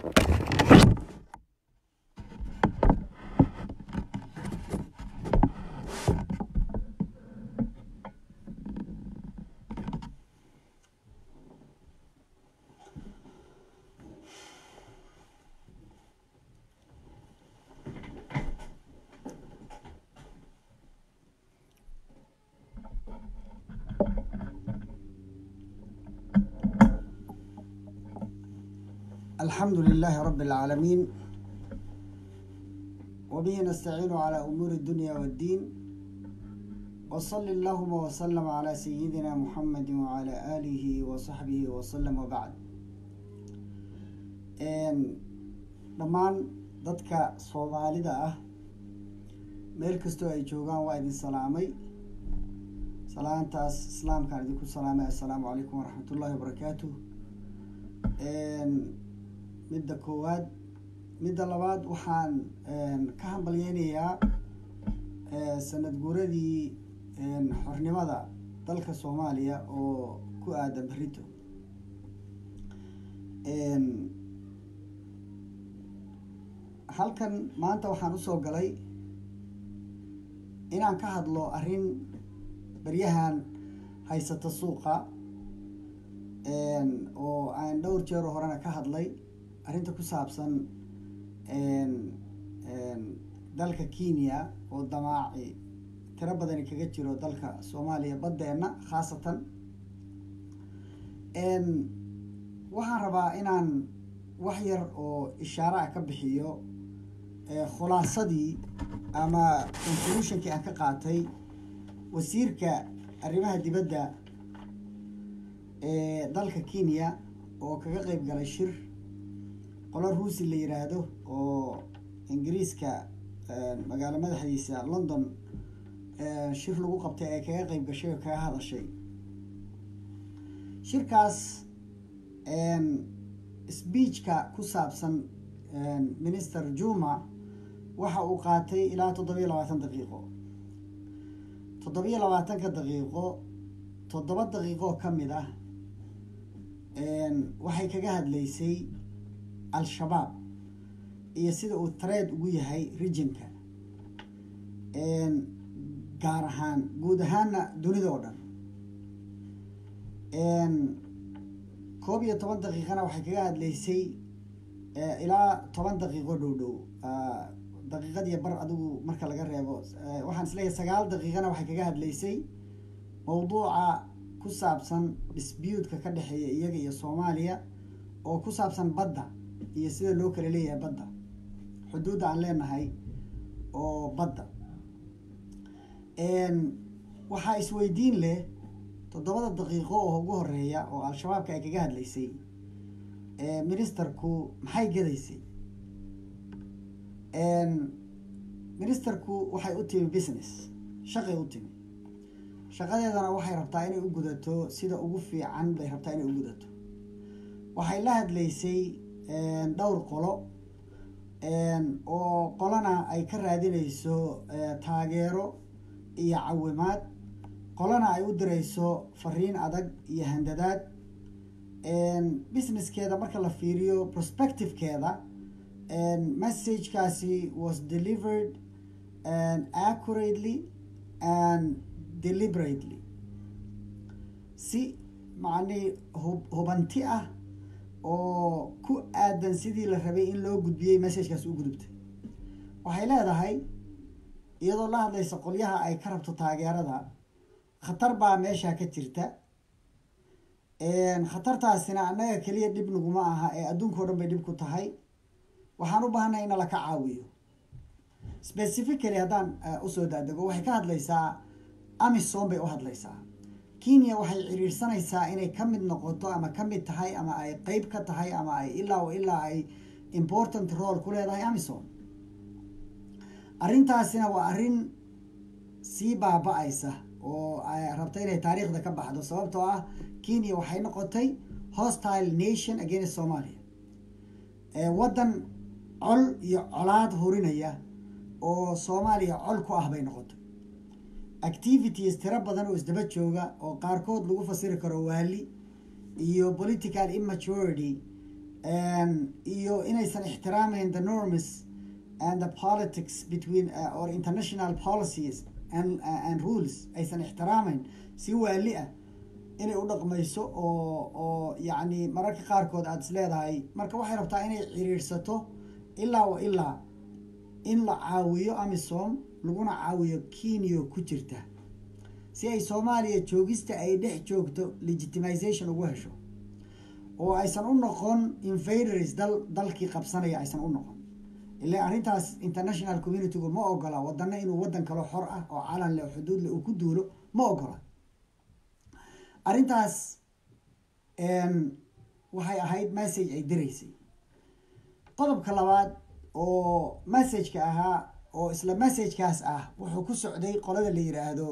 الحمد لله رب العالمين وبه نستعين على أمور الدنيا والدين وصل اللهم وسلم على سيدنا محمد وعلى آله وصحبه وسلم وبعد dhammaan dadka soomaalida ah meel kastoo ay joogaan waa idin salaamay salaantaas islaamkaan idinku salaamay assalaamu calaykum waraxmat ullahi wabarakaatu midda koowaad midda labaad waxaan ka hambalyeynayaa sanad guuradii xornimada dalka soomaaliya oo ku aadan berito halkan maanta waxaan usoo galay inaan ka hadlo arrin beryahan haysata suuqa oo aan dhowr jeero horena ka hadlay arrinta ku saabsan dalka kenya oo damaaci tiro badani kaga jiro dalka soomaaliya baddeenna khaasatan waxaan rabaa inaan wax yar oo ishaare ah ka bixiyo khulaasadii ama conclusionkii aan ka qaatay wasiirka arrimaha dibadda ee dalka kenya oo kaga qeyb galay shir qolo ruusi la yiraahdo oo ingiriiska magaalo madaxdiisa london shir lagu qabtay ee kaga qeyb gashay oo kaga hadashay shirkaas speechka ku saabsan minister juma waxa uu qaatay ilaa toddobiyo labaatan daqiiqo toddobiyo labaatanka daqiiqo toddoba daqiiqoo ka mid ah waxay kaga hadlaysay al-shabaab iyo sida uu tareed ugu yahay regionka gaar ahaan guud ahaanna dunida oo dhan koob iyo toban daqiiqana waxay kaga hadlaysay ilaa toban daqiiqo dhow dhow daqiiqad iyo bar adigu marka laga reebo waxaan isleeyahay sagaal daqiiqana waxay kaga hadlaysay mawduuca ku saabsan dispuutka ka dhexeeya iyaga iyo soomaaliya oo ku saabsan badda iyo sida loo kala leeyahay badda xuduudda aan leenahay oo badda waxaa isweydiin leh toddobada daqiiqo oo ugu horeeya oo al-shabaabka ay kaga hadlaysay ministerku maxay gadaysay ministerku waxay u timi business shaqay u timi shaqadeedana waxay rabtaa inay u gudato sida ugu fiican bay rabtaa inay u gudato waxay la hadlaysay dhowr qolo oo qolana ay ka raadinayso taageero iyo cawimaad qolana ay u dirayso fariin adag iyo handadaad businesskeeda marka la fiiriyo prospectivekeeda messagekaasi was delivered accurately and deliberately si macnii hub hubanti ah oo ku aadan sidii la rabay in loo gudbiyey messagekaasi u gudubtay waxay leedahay iyadoo la hadlaysa qolyaha ay ka rabto taageerada khatar baa meesha ka jirta khatartaasina annaga keliya dhib naguma aha ee adduunkao dhan bay dhib ku tahay waxaan u baahanay in laka caawiyo specifically haddaan usoo daadego waxay ka hadlaysaa amisom bay u hadlaysaa kenya waxay ciriirsanaysaa inay ka mid noqoto ama ka mid tahay ama ay qeyb ka tahay ama ay ilaa ilaa ay important role ku leedahay amisom arrintaasina waa arrin sii baaba-aysa oo rabta inay taariikhda ka baxdo sababtoo ah kenya waxay noqotay hostile nation against somalia waddan col iyo colaad hurinaya oo soomaaliya col ku ah bay noqotay activities tiro badan oo isdaba jooga oo qaarkood lagu fasiri karo waali iyo political immaturity iyo inaysan ixtiraamayn the norms and the politics between uh, or international policies and, uh, and rules aysan ixtiraamayn si waali ah inay u dhaqmayso oo oo yacni mararka qaarkood aada is leedahay marka waxay rabtaa inay ciriirsato ilaa wa ilaa in la caawiyo amisom laguna caawiyo kenya ku jirta si ay soomaaliya joogista ay dhex joogto legitimization ugu hesho oo aysan u noqon invaders dal dalkii qabsanaya aysan u noqon ila arrintaas international communitygu ma ogola wadana inuu waddan kaloo xor ah oo calan leh oo xuduud leh uu ku duulo ma ogola arrintaas waxay ahayd message ay diraysay qodobka labaad oo messageka ahaa oo isla messagekaas ah wuxuu ku socday qolada la yiraahdo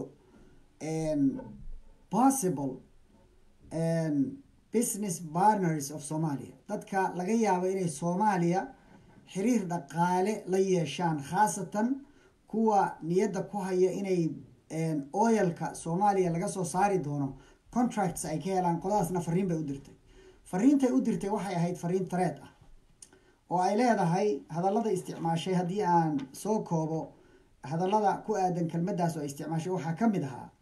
possible business partners of somalia dadka laga yaabo inay soomaaliya xiriir dhaqaale la yeeshaan khaasatan kuwa niyadda ku haya inay oyalka soomaaliya laga soo saari doono contracts ay ka helaan qoladaasna fariin bay u dirtay fariintay u dirtay waxay ahayd fariin tareed ah oo ay leedahay hadallada isticmaashay haddii aan soo koobo hadallada ku aadan kelmaddaas oo ay isticmaashay waxaa ka mid ahaa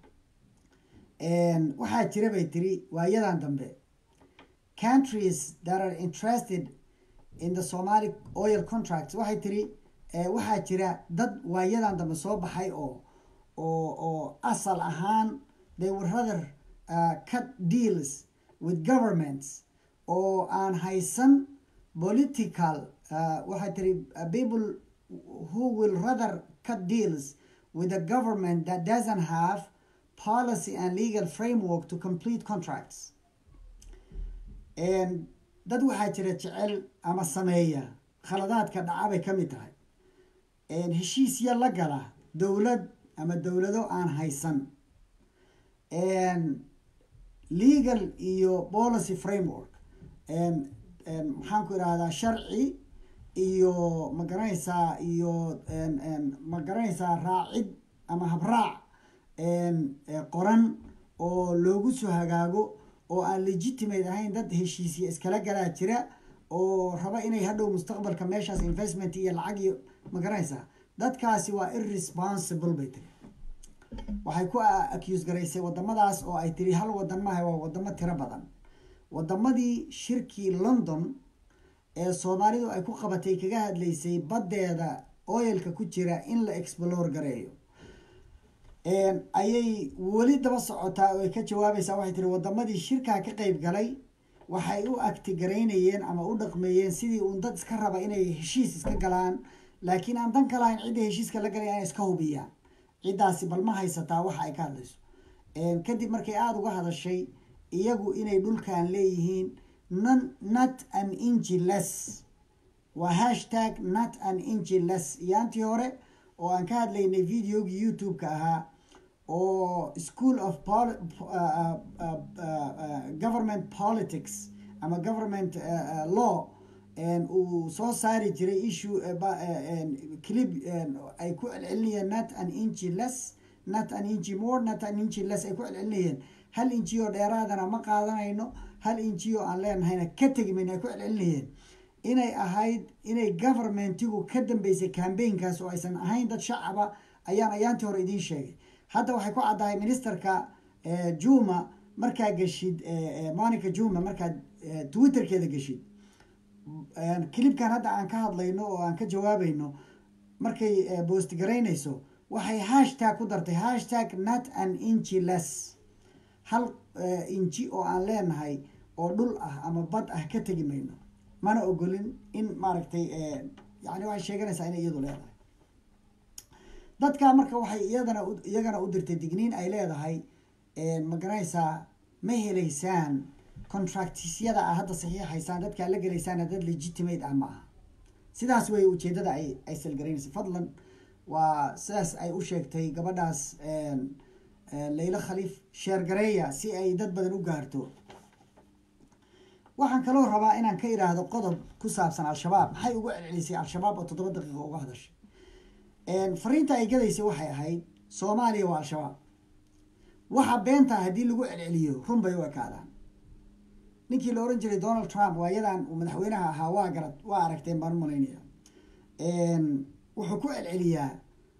waxaa jira bay tiri waayadan dambe countries that are interested in the somali oil contracts waxay tiri waxaa jira dad waayadan dambe soo baxay oo oo oo asal ahaan they would rather uh, cut deals with governments oo aan haysan political uh, waxay tiri uh, people who will rather cut deals with a government that doesn't have policy and legal framework to complete contracts dad waxaa jira jecel ama sameeya khaladaadka dhaca bay ka mid tahay heshiisya la gala dowlad ama dowlado aan haysan legal iyo policy framework maxaan ku idhahdaa sharci iyo ma garanaysaa iyo ma garanaysaa raacid ama habraac qoran oo loogu soo hagaago oo aan legitimate ahayn dad heshiisya iskala galaa jira oo raba inay hadhow mustaqbalka meeshaas investment iyo lacag iyo ma garanaysaa dadkaasi waa irresponsible bay tiri waxay ku accuse garaysay wadamadaas oo ay tiri hal wadan maaha waa wadamo tiro badan wadamadii shirkii london ee soomaalidu ay ku qabatay kaga hadlaysay baddeeda oyalka ku jira in la explore gareeyo ayay weli daba socotaa oo ay ka jawaabaysaa waxay tiri wadamadii shirkaa ka qeyb galay waxay u actigaraynayeen ama u dhaqmeeyeen sidii uun dad iska raba inay heshiis iska galaan laakiin aan dan ka lahayn cidda heshiiska la galaya inay iska hubiyaan ciddaasi bal ma haysataa waxa ay ka hadlayso kadib markay aada uga hadashay iyagu inay dhulkan leeyihiin non not an ingi less waa hashtag not an ingi less iyaantii hore oo aan ka hadlaynay videogii youtube-ka ahaa oo school of pol uh, uh, uh, government politics ama government law uu soo saari jiray issue clip ay ku celcelinayeen not an inchi less not an inchi more not an inchi less ay ku celcelinayeen hal inchi oo dheeraadana ma qaadanayno hal inchi oo aan leenahayna ka tegmayno ay ku celcelinayeen inay ahayd inay governmentigu ka dambeysay cambaynkaas oo aysan ahayn dad shacaba ayaan ayaantii hore idiin sheegay hadda waxay ku caddahay ministerka juma markaa geshid monica juma markaad twitterkeeda geshid clipkan hadda aan ka hadlayno oo aan ka jawaabayno markay boost garaynayso waxay hashtag ku dartay hashtag not an inchi less hal inji oo aan leenahay oo dhul ah ama bad ah ka tegi mayno mana ogolin in maaragtay yani waxay sheeganaysaa inay iyadu leedahay dadka marka waxay iyadana iyagana u dirtay digniin ay leedahay ma garanaysaa ma helaysaan contractisyada a hadda saxiixaysaan dadkaa la gelaysaana dad legitimate ah ma aha sidaas wey ujeedada ay ay salgaraynaysa fadlan waa sidaas ay u sheegtay gabadhaas laylo khaliif sheergareeya si ay dad badan u gaarto waxaan kaloo rabaa inaan ka idhaahdo qodob ku saabsan al-shabaab maxay ugu celcelisay al-shabaab oo toddoba daqiiqo uga hadashay fariinta ay gadaysay waxay ahayd soomaaliya waa al-shabaab waxa beenta haddii lagu celceliyo run bay u ekaadaan ninkii la oran jiray donald trump waa iyadan uu madaxweynaha ahaa waa garad waa aragteen baan u malaynaya wuxuu ku celceliyaa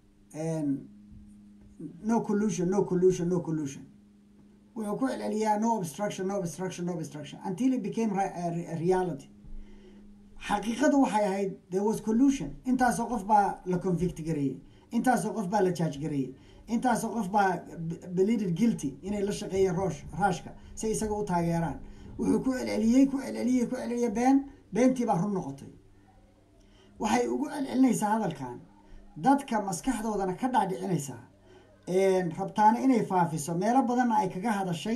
no collusion no collusion no collusion wuxuu ku celceliyaa no obstruction no obstruction no obstruction until it became a reality xaqiiqadu waxay ahayd there was collusion intaasoo qof baa la convict gareeyey intaasoo qof baa la judge gareeyey intaasoo qof baa belided guilty inay la shaqeeyeen roosh raashka si isaga u taageeraan wuxuu ku celceliyey ku celceliyey ku celceliyey been beentii baa run noqotay waxay ugu celcelinaysaa hadalkan dadka maskaxdoodana ka dhaadhicinaysaa rabtaana inay faafiso meelo badanna ay kaga hadashay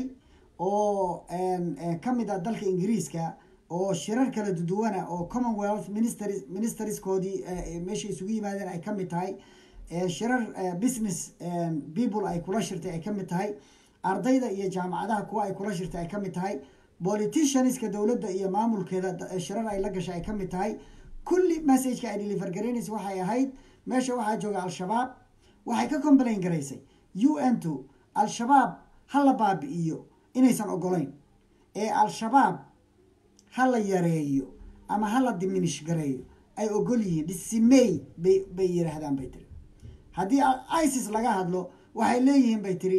oo ka mid a dalka ingiriiska oo shirar kala duduwana oo commonwealth ministers ministerskoodii meesha isugu yimaadeen ay ka mid tahay shirar business people ay kula shirtay ay ka mid tahay ardayda iyo jaamacadaha kuwa ay kula shirtay ay ka mid tahay politicianska dowladda iyo maamulkeeda shirar ay la gashay ay ka mid tahay kulli messageka ay deliver garaynaysa waxay ahayd meesha waxaa jooga al-shabaab waxay ka complain garaysay u n two al-shabaab ha la baabi'iyo inaysan ogolayn ee al-shabaab ha la yareeyo ama ha la diminish gareeyo ay ogol yihiin dhisimey bay bay yidhaahdaan bay tiri haddii isis laga hadlo waxay leeyihiin bay tiri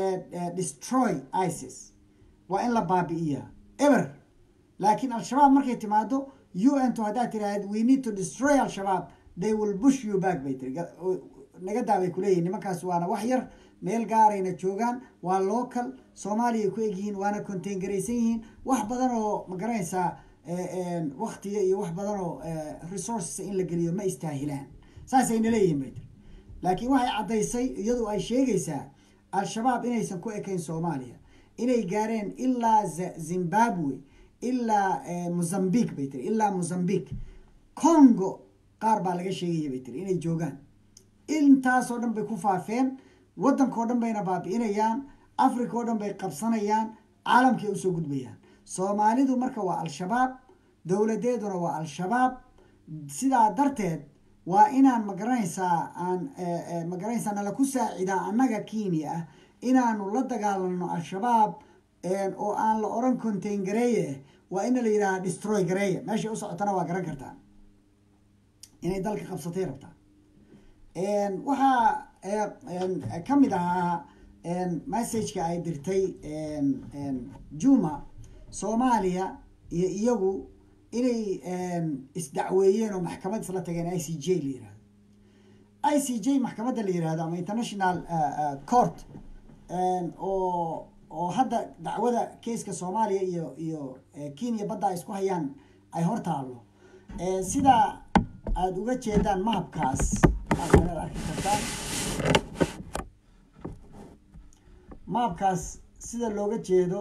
destroy isis waa in la baabi'iyaa ever laakiin al-shabaab markay timaado u n to haddaad tiraahd we need to destroy al-shabaab they will bush you back bay tiri naga daabay kuleeyihin nimankaas waana wax yar meel gaarayna joogaan waa local soomaaliya ku egyihiin waana contain garaysan yihiin wax badan oo ma garanaysaa waktiga iyo wax badan oo resources in la geliyo ma istaahilaan saasayna leeyihiin bay tiri laakiin waxay caddaysay iyadu ay sheegaysaa al-shabaab inaysan ku ekayn soomaaliya inay gaareen ilaa zimbabwe ilaa mozambique bay tiri ilaa mozambique congo qaar baa laga sheegaya bay tiri inay joogaan intaasoo dhan bay ku faafeen waddankao dhan bayna baabi'inayaan africa oo dhan bay qabsanayaan caalamkay usoo gudbayaan soomaalidu marka waa al-shabaab dowladeeduna waa al-shabaab sidaa darteed waa inaan magaranaysaa aan magaranaysaa nala ku saacidaa annaga kenya ah inaanu la dagaalano al-shabaab oo aan la oran contain gareeye waa ina la yidhaha destroy gareeye meeshay u socotana waa garan kartaa inay dalka qabsatay rabtaa waxaa ka mid ahaa messageka ay dirtay juma soomaaliya iyo iyagu inay isdacweeyeen oo maxkamad isla tageen i c j la yirahdo i c j maxkamadda la yirahdo ama international court oo oo hadda dacwada keiska soomaaliya iyo iyo kenya badda ay isku hayaan ay hor taallo sida aada uga jeedaan mahabkaas aad arki kartaan maabkaas sida looga jeedo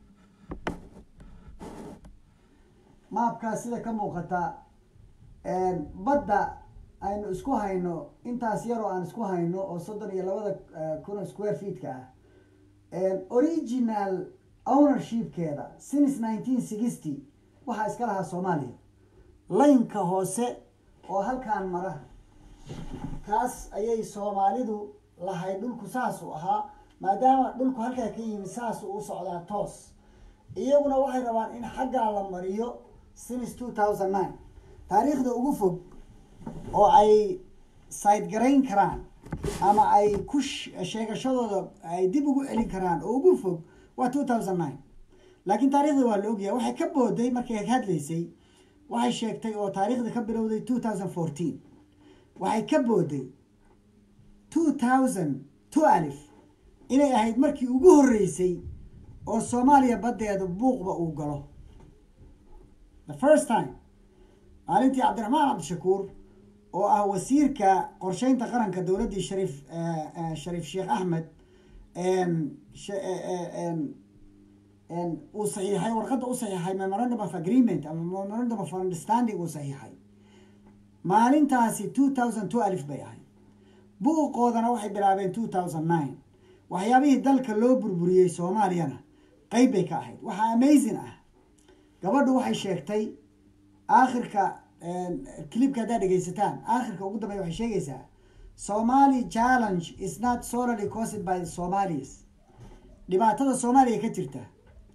maabkaas sida ka muuqata badda aynu isku hayno intaas yaroo aan isku hayno oo soddon iyo labada kun square feetka ah original ownershipkeeda since nineteen sixty waxaa iska lahaa soomaaliya laynka hoose oo halkaan mara kaas ayay soomaalidu lahayd dhulku saas u ahaa maadaama dhulku halkaa ka yimid saas u socdaa toos iyaguna waxay rabaan in xaggaa la mariyo since two thousand nine taariikhda ugu fog oo ay side garayn karaan ama ay ku sheegashadooda ay dib ugu celin karaan oo ugu fog waa two thousand nine laakiin taarikhda waa la ogyahay waxay ka booday markay hadlaysay waxay sheegtay oo taariikhda ka bilowday two thousand fourteen waxay ka booday two thousand twelve inay ahayd markii ugu horreysay oo soomaaliya baddeeda buuqba uu galo the first time maalintii cabdiraxmaan cabdishakuur oo ah wasiirka qorsheynta qaranka dowladdii shariif shariif sheekh axmed uu saxiixay warqadda u saxiixay memorandum of agreement ama memorandum of understanding uu saxiixay maalintaasi two thousand twelve bay ahayd buuqoodana waxay bilaabeen two thousand nine waxyaabihii dalka loo burburiyey soomaaliyana qeyb bay ka ahayd waxaa amazing ah gabadhu waxay sheegtay aakhirka clipka haddaad dhegaysataan aakhirka ugu dambeya waxay sheegaysaa somali challenge is not solely caused by the somalis dhibaatada soomaaliya ka jirta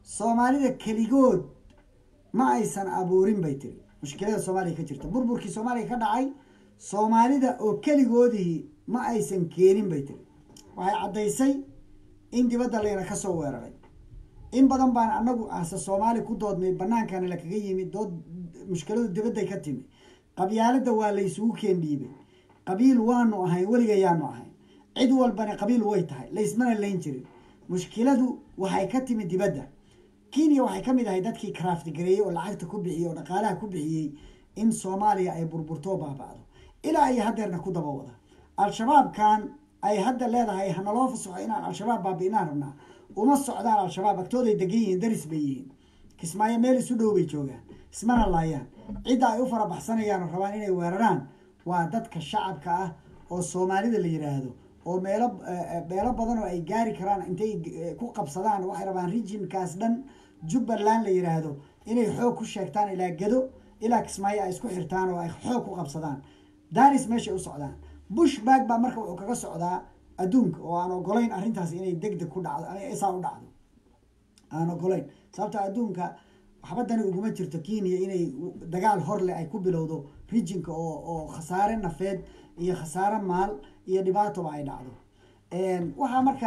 soomaalida keligood ma aysan abuurin bay tiri mushkilada soomaaliya ka jirta burburkii soomaaliya ka dhacay soomaalida oo keligoodii ma aysan keenin bay tiri waxay caddaysay in dibadda layna ka soo weeraray in badan baan anagu ase soomaali ku doodnay bannaankana la kaga yimid dood mushkiladu dibadday ka timi qabyaalada waa la isugu keen dhiibay qabiil waanu ahayn weligayaanu ahayn cid walbana qabiil way tahay laysmana layn jirin mushkiladu waxay ka timi dibadda kenya waxay ka mid ahay dadkii craft gareeyey oo lacagta ku bixiyey oo dhaqaalaha ku bixiyey in soomaaliya ay burburtoo baaba'do ilaa ay haddeerna ku daba wada al-shabaabkan ay hadda leedahay hanaloo fasaxo inaan al-shabaab baabi'inaan rabnaa uma socdaan al-shabaab agtooday degan yihiin daris bay yihiin kismaayo meel isu dhow bay joogaan ismana laayaan cidda ay u farabaxsanayaan oo rabaan inay weeraraan waa dadka shacabka ah oo soomaalida la yidhaahdo oo meelo meelo badan oo ay gaari karaan intay ku qabsadaan waxay rabaan regionkaas dhan jubbaland la yidhaahdo inay xoog ku sheegtaan ilaa gedo ilaa kismaayo ay isku xirtaan oo ay xoog ku qabsadaan daris meeshay u socdaan bush bag baa marka wuxuu kaga socdaa adduunka oo aan ogolayn arrintaas inay deg deg ku dhacdo isaa u dhacdo aan ogolayn sababto adduunka waxbadani uguma jirto kenya inay dagaal horleh ay ku bilowdo rijinka oo oo khasaare nafeed iyo khasaare maal iyo dhibaatoba ay dhacdo waxaa marka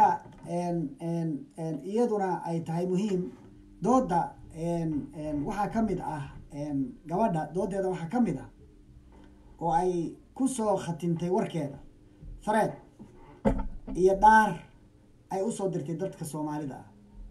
iyaduna ay tahay muhiim dooda waxaa ka mid ah gabadha doodeeda waxaa ka mid ah oo ay ku soo khatintay warkeeda fareed iyo dhaar ay usoo dirtay dadka soomaalida ah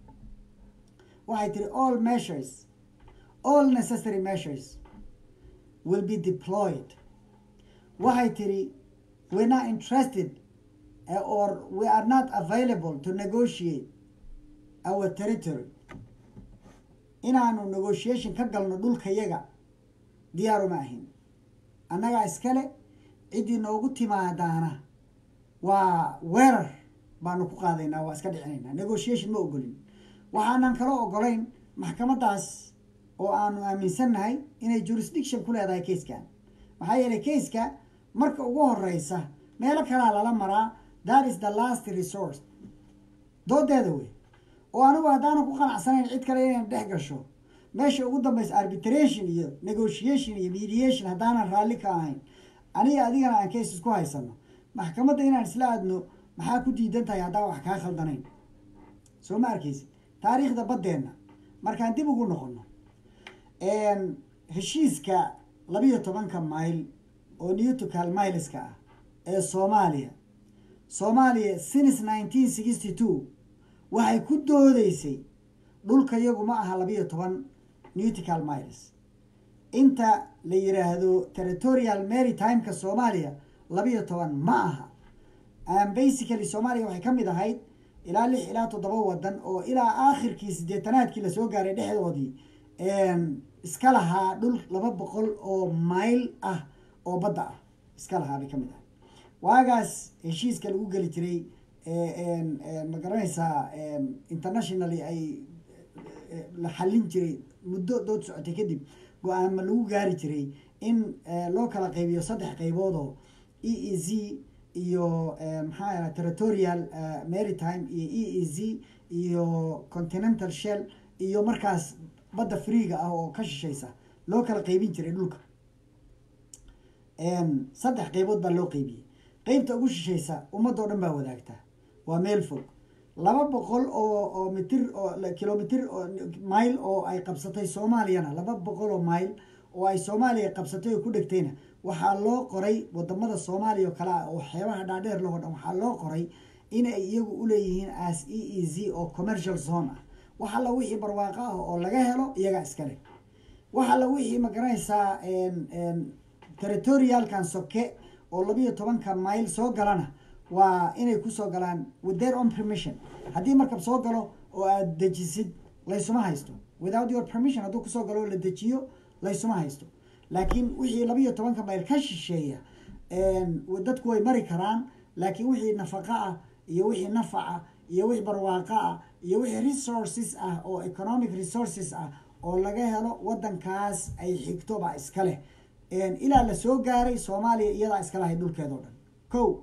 waxay tiri all measures all necessary measures will be deployed waxay tiri we're not interested uh, or we are not available to negotiate our territory inaanu negotiation ka galno dhulkayaga diyaaruma ahin annagaa iskale ciddii noogu timaadaana waa weerar baanu ku qaadaynaa waa iska dhicinaynaa negotiation ma ogolin waxaanan kala ogolayn maxkamaddaas oo aanu aaminsannahay inay jurisdiction ku leedahay kayskan maxaa yeelay kayska marka ugu horeysa meelo kalaa lala maraa that is the last resource doodeeda wey oo anigu haddaanan ku qanacsanayn cid kale inayna dhex gasho meesha ugu dambaysa arbitration iyo negotiation iyo mediation haddaanan raalli ka ahayn aniga adigana aan case isku haysano maxkamadda inaan isla aadno maxaa ku diidan tahay haddaan wax kaa khaldanayn soo ma arkaysid taariikhda baddeenna markaan dib ugu noqono heshiiska labiyo tobanka mayl oo newtocal mileska ah ee soomaaliya soomaaliya since nineteen sixty two waxay ku doodeysay dhulka yagu ma aha labiyo toban newtical miles inta la yiraahdo territorial maritimeka soomaaliya labiyo toban ma aha basically soomaaliya waxay ka mid ahayd ilaa lix ilaa toddoba wadan oo ilaa aakhirkii sideetanaadkii lasoo gaaray dhexdoodii iska lahaa dhul laba boqol oo mayl ah oo badda ah iska lahaa bay ka mid ahay waagaas heshiiska lagu geli jiray ma garanaysaa internationally ay la xallin jiray muddo dood socotay kadib go-aama lagu gaari jiray in loo kala qaybiyo saddex qayboodoo e e z iyo maxaa yaha territorial maritime iyo e e z iyo continental shell iyo markaas badda freega ah oo ka shishaysa loo kala qaybin jiray dhulka saddex qaybood baa loo qaybiyey qeybta ugu shishaysa ummadoo dhan baa wadaagtaa waa meel fog laba boqol oo oo mitir oo kilomitr oo mile oo ay qabsatay soomaaliyana laba boqol oo mile oo ay soomaaliya qabsatay oo ku dhegtayna waxaa loo qoray wadamada soomaaliya oo kale ah oo xeebaha dhaadheer lahoo dhan waxaa loo qoray inay iyagu uleeyihiin as e e z oo commercial zone ah wax alla wixii barwaaqo ah oo laga helo iyagaa iskale wax alla wixii ma garanaysaa territorialkan soke oo labiyo tobanka mile soo galana waa inay kusoo galaan with their own permission haddii markab soo galo oo aada dejisid laysuma haysto without your permission hadduu kusoo galo oo la dejiyo laysuma haysto laakiin wixii labiyo tobanka mayl ka shisheeya dadku way mari karaan laakiin wixii nafaqa ah iyo wixii nafaca iyo wixii barwaaqo ah iyo wixii resources ah oo economic resources ah oo laga helo wadankaas ay xigto baa iska leh ilaa la soo gaaray soomaaliya iyadaa iska lahay dhulkeedao dhan ko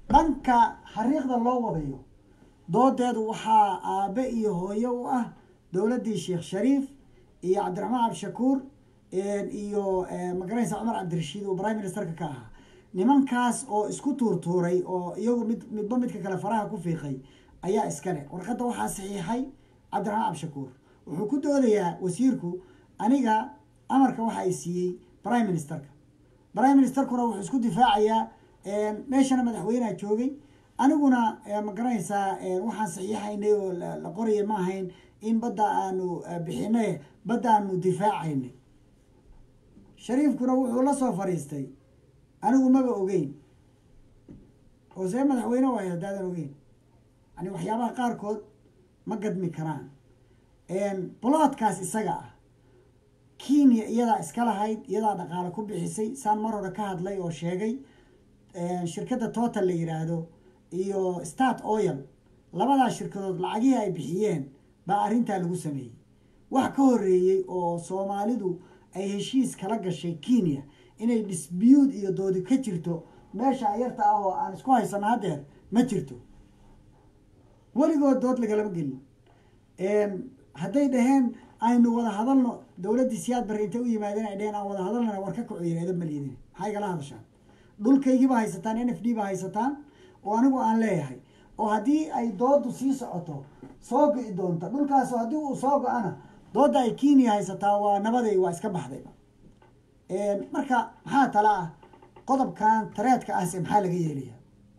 dhanka xariiqda loo wadayo doodeedu waxaa aabe iyo hooyo u ah dowladdii sheekh shariif iyo cabdiraxmaan cabdishakuur iyo magaranaysa cumar cabdirashiid oo prime ministerka ka ahaa nimankaas oo isku tuurtuuray oo iyagu mid midba midka kale faraha ku fiiqay ayaa iskale warqadda waxaa saxiixay cabdiraxmaan cabdishakuur wuxuu ku doodayaa wasiirku aniga amarka waxa ay siiyey prime ministerka prime ministerkuna wuxuu isku difaacayaa meeshana madaxweyneha joogay aniguna ma garanaysaa waxaan saxiixaynay oo la qoraya ma ahayn in badda aanu bixinay badda aanu difaacaynay shariifkuna wuxuu la soo fadhiistay anigu maba ogeyn oo see madaxweyne waay haddaadan ogeyn yani waxyaabaha qaarkood ma gadmi karaan bloodkaas isaga ah kenya iyadaa iska lahayd iyadaa dhaqaale ku bixisay saan mar hore ka hadlay oo sheegay shirkadda total la yiraahdo iyo start oil labadaa shirkadood lacagihii ay bixiyeen baa arrintaa lagu sameeyey wax ka horeeyey oo soomaalidu ay heshiis kala gashay kenya inay dispute iyo doodi ka jirto meesha yarta ah oo aan isku haysano haddeer ma jirto weligood dood lagalama gelin hadday dhaheen aynu wada hadalno dowladdii siyaad barre intay u yimaadeen ay dheheen aan wada hadalnana war ka kaco yiraahdo ma liidin maxaa igala hadashaan dhulkaygiiba haysataan n f d ba haysataan oo anigu aan leeyahay oo haddii ay doodu sii socoto soo go-i doonta dhulkaas haddii uu soo go-ana doodda ay kenya haysataa waa nabaday waa iska baxdayba marka maxaa tala ah qodobkan tareedka ahse maxaa laga yeelaya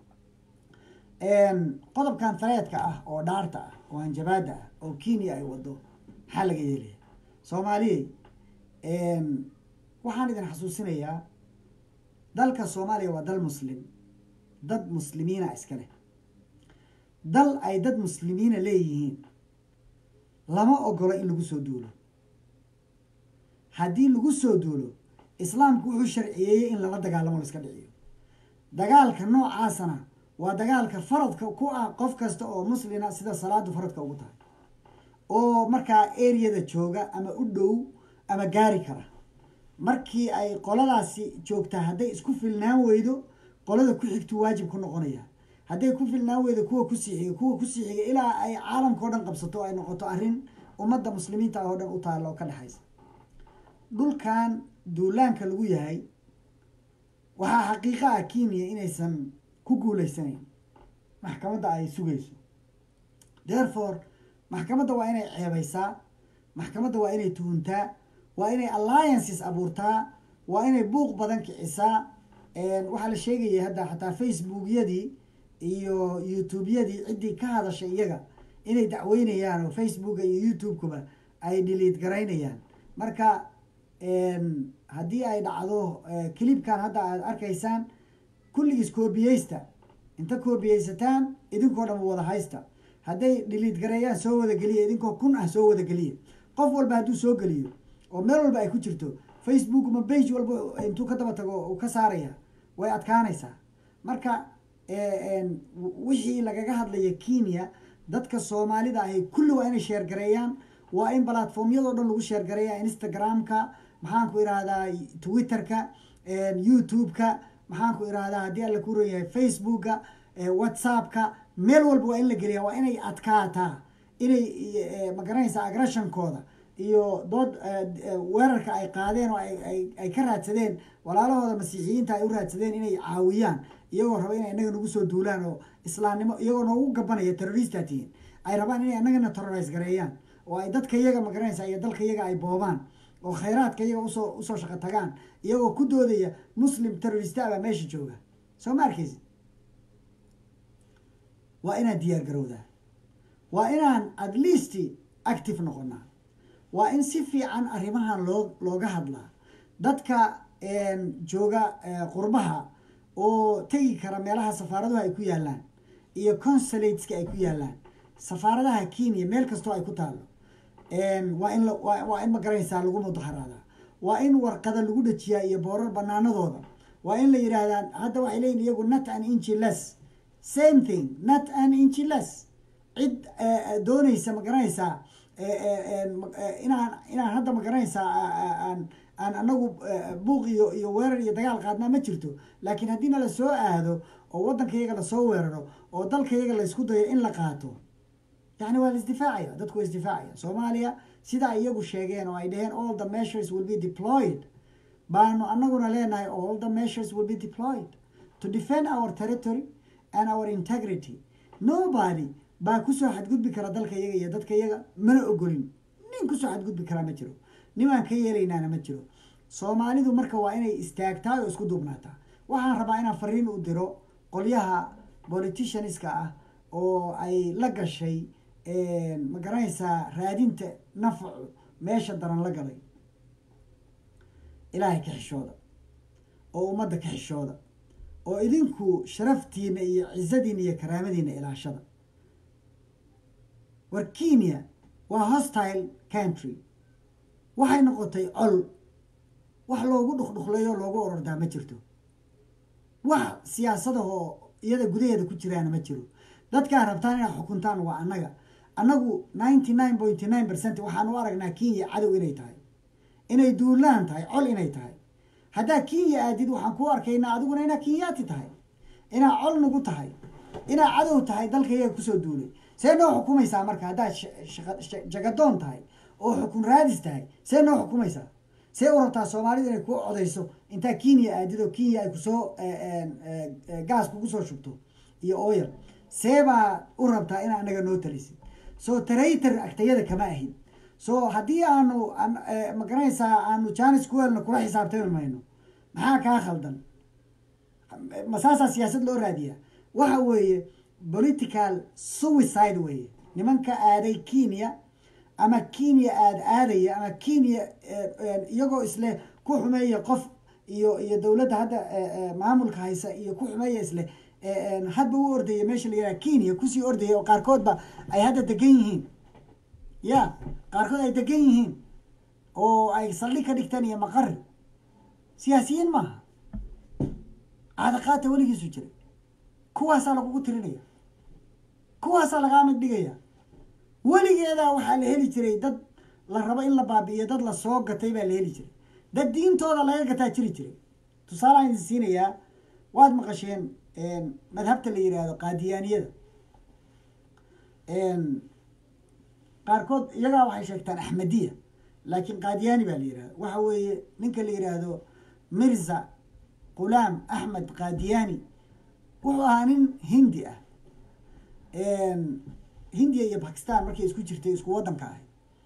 qodobkan tareedka ah oo dhaarta ah oo hanjabaada ah oo kenya ay wado maxaa laga yeelaya soomaaliyey waxaan idin xasuusinayaa dalka soomaaliya waa dal muslim dad muslimiina iskale dal ay dad muslimiina leeyihiin lama ogolo in lagu soo duulo haddii lagu soo duulo islaamku wuxuu sharciyeeyey in lala dagaalamo la iska dhiciyo dagaalka noocaasana waa dagaalka faradka ku ah qof kasta oo muslina sida salaadu faradka ugu tahay oo markaa areada jooga ama u dhow ama gaari kara markii ay qoladaasi joogtaa hadday isku filnaan weydo qolada ku xigtu waajib ku noqonaya hadday ku filnaan weydo kuwa kusii xiga kuwa kusii xiga ilaa ay caalamka o dhan qabsato ay noqoto arrin ummadda muslimiinta ah oo dhan u taalla oo ka dhexaysa dhulkan duulaanka lagu yahay waxaa xaqiiqa ah kenya inaysan ku guuleysanayn maxkamadda ay sugayso therefore maxkamadda waa inay ceebaysaa maxkamadda waa inay tuhuntaa waa inay alliances abuurtaa waa inay buuq badan kicisaa waxaa la sheegaya hadda xataa facebookyadii iyo youtubeyadii ciddii ka hadashay iyaga inay dacweynayaan oo facebooka iyo youtube-kuba ay dhiliid garaynayaan marka haddii ay dhacdo clipkan hadda aad arkaysaan kulligiis koobiyeysta inta koobiyeysataan idinkoo dhan wada haysta hadday dhiliid gareeyaan soo wada geliya idinkoo kun ah soo wada geliya qof walba hadduu soo geliyo oo meel walba ay ku jirto facebook ma bage walba intuu ka daba tago uu ka saaraya way adkaanaysaa marka wixii lagaga hadlaya kenya dadka soomaalida ahi kulli waa inay sheergareeyaan waa in platformyadoo dhan lagu sheergareeya instagramka maxaan ku irahdaa twitterka youtube-ka maxaan ku irahdaa haddii alla ku ranyahay facebooka whatsappka meel walba waa in la geliya waa inay adkaataa inay magaranaysaa agressionkooda iyo dood weerarka ay qaadeen oo ay ka raadsadeen walaalahooda masiixiyiinta ay u raadsadeen inay caawiyaan iyagoo raba inay inaga nagu soo duulaan oo islaamnimo iyagoo noogu gabanaya terrorista tihiin ay rabaan inay inagana terrorize gareeyaan oo ay dadka iyaga magaranaysa iyo dalka iyaga ay boobaan oo khayraadka iyaga usoo usoo shaqo tagaan iyagoo ku doodaya muslim terrorista baa meesha jooga soo ma arkaysi waa inaan diyaar garowdaa waa inaan at least active noqonaa waa in si fiican arrimahan loo looga hadlaa dadka jooga qurbaha oo tegi kara meelaha safaaraduhu ay ku yaalaan iyo consulateska ay ku yaalaan safaaradaha kenya meel kastoo ay ku taalo waa in waa in magaranaysaa lagu mudaharaadaa waa in warqada lagu dhajiyaa iyo boorar banaanadooda waa in la yidhaahdaa hadda waxay leeyihin iyagu not an inchi less same thing not an inchi less cid doonaysa magaranaysaa inaan inaan hadda magaranaysaa aan aan anagu buuq iyo iyo weerar iyo dagaal qaadnaa ma jirto laakiin haddiina la soo aado oo waddanka iyaga lasoo weeraro oo dalka iyaga laysku dayo in la qaato yani waa la isdifaacaya dadku waa isdifaacaya soomaaliya sidaa iyagu sheegeen oo ay dhaheen all the measures will be deployed baanu anaguna leenahay all the measures will be deployed to defend our territory and our integrity nobody baa kusoo xadgudbi kara dalka iyaga iyo dadka iyaga mana ogolin nin kusoo xadgudbi karaa ma jiro nimaan ka yeelaynaana ma jiro soomaalidu marka waa inay istaagtaa oo isku duubnaataa waxaan rabaa inaan fariin u diro qolyaha politicianska ah oo ay la gashay ma garanaysaa raadinta nafcu meesha daran la galay ilaahay ka xishooda oo ummadda ka xishooda oo idinku sharaftiina iyo cizadiina iyo karaamadiina ilaashada war kenya waa hostile country waxay noqotay col wax loogu dhuqdhuqleeyo loogu orordaa ma jirto wax siyaasadahoo iyada gudaheeda ku jiraana ma jiro dadkaa rabtaan inaad xukuntaan waa annaga annagu ninety nine point nine percent waxaan u aragnaa kenya cadow inay tahay inay duulaan tahay col inay tahay haddaa kenya aadid waxaan ku arkaynaa adiguna inaa kenyaati tahay inaa col nagu tahay inaa cadow tahay dalka iyaga kusoo duulay see noo xukumaysaa marka haddaad jagadoon tahay oo xukun raadis tahay see noo xukumaysaa see u rabtaa soomaalida inay ku codayso intaa kenya aadid oo kenya ay kusoo gaas kugu soo shubto iyo oyal see baa u rabtaa in anaga noo talisid so traitor agtayada kama ahin so haddii aanu ma garanaysaa aanu janis kuwelna kula xisaabtami mayno maxaa kaa khaldan masaasaa siyaasad loo raadiyaa waxa weeye political suicide weeye nimanka aaday kenya ama kenya aad aadaya ama kenya iyagoo isle ku xumeeya qof iyo iyo dowladda hadda maamulka haysa iyo ku xumeeya isle hadba u ordaya meesha la yaraha kenya kusii ordaya oo qaarkoodba ay hadda degan yihiin ya qaarkood ay degan yihiin oo ay saldhig ka dhigtaan iyo maqari siyaasiyiin maaha caadaqaata weligiisu jiray kuwaasaa lagugu tirinaya kuwaasaa lagaa mid dhigaya weligeedaa waxaa la heli jiray dad la rabo in la baabi'iyo dad la soo gatay baa la heli jiray dad diintooda laga gataa jiri jiray tusaalaan idin siinayaa waad maqasheen madhabta la yidhaahdo qaadiyaaniyada qaarkood iyagaa waxay sheegtaan axmediya laakiin qaadiyaani baa la yihahda waxa weeye ninka la yidhaahdo mirza qulaam axmed qaadiyaani wuxuu ahaa nin hindi ah hindiya iyo bakistan markay isku jirtay isku waddanka ahay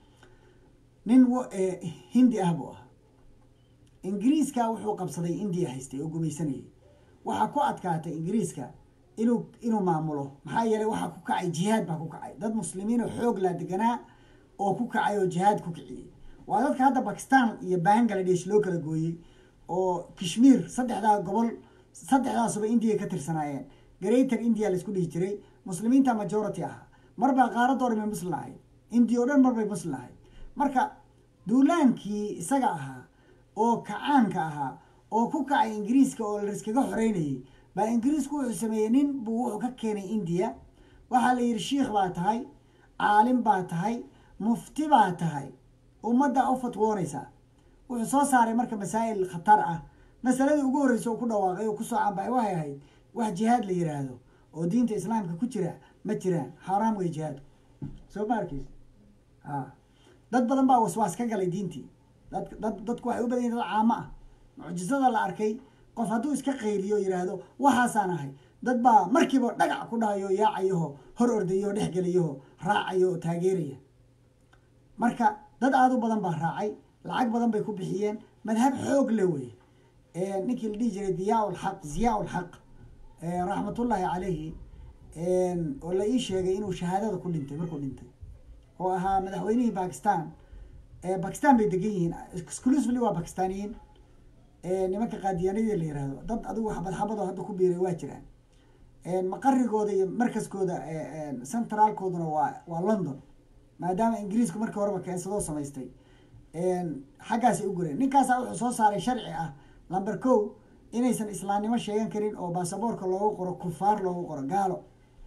nin hindi ah buu ahaa ingiriiska wuxuu qabsaday indiya haystay oo gumaysanayay waxaa ku adkaatay ingiriiska inuu inuu maamulo maxaa yeelay waxaa ku kacay jihaad baa ku kacay dad muslimiin oo xoog laa deganaa oo ku kacay oo jihaad ku kiciyey waa dadka hadda bakistan iyo bangladesh loo kala gooyey oo kashmiir saddexdaa gobol saddexdaasuba indiya ka tirsanaayeen greater india laisku dhihi jiray muslimiinta majority ahaa marbaa qaaradoo dhan bay muslim ahayd indiya oo dhan marbay muslim ahayd marka duulaankii isaga ahaa oo kacaanka ahaa oo ku kacay ingiriiska oo laiskaga xoreynayay baa ingiriisku wuxuu sameeyey nin buu wuxuu ka keenay indiya waxaa la yidhi shiikh baa tahay caalim baa tahay mufti baa tahay ummaddaa u fatwoonaysaa wuxuu soo saaray marka masaa'il khatar ah masaladii ugu horreysa oo ku dhawaaqay oo kusoo cambaay waxay ahayd wax jihaad la yidhaahdo oo diinta islaamka ku jira ma jiraan xaaraam wey jihaadku soo ma arkeysa a dad badan baa waswaas ka galay diintii dad dad dadku waxay u badan yihin dad caamo ah mucjisada la arkay qof hadduu iska qayliyo yidhaahdo waxaasaan ahay dad baa markiiba dhagac ku dhahayo yaacayaho hor ordayaho dhex gelayaho raacayo oo taageeraya marka dad aada u badan baa raacay lacag badan bay ku bixiyeen madhab xoog le wey ninkii la dhihi jiray diyaa lxaq ziyaa lxaq raxmatullaahi calayhi oo la ii sheegay inuu shahaadada ku dhintay markuu dhintay oo ahaa madaxweynihii bakistan bakistan bay degan yihiin exclusively waa bakistaaniyiin nimanka qaadiyaanadii la yihahdo dad adigu xabad xabadoo hadda ku biiray waa jiraan maqarigooda iyo markaskooda centraalkooduna waa waa london maadaama ingiriisku markii horeba keensadoo samaystay xaggaasay u gureen ninkaasaa wuxuu soo saaray sharci ah number ko inaysan islaamnimo sheegan karin oo baasaboorka loogu qoro kufaar loogu qoro gaalo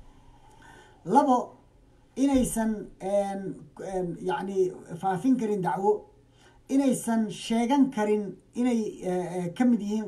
labo inaysan yacni faafin karin dacwo inaysan sheegan karin inay ka mid yihiin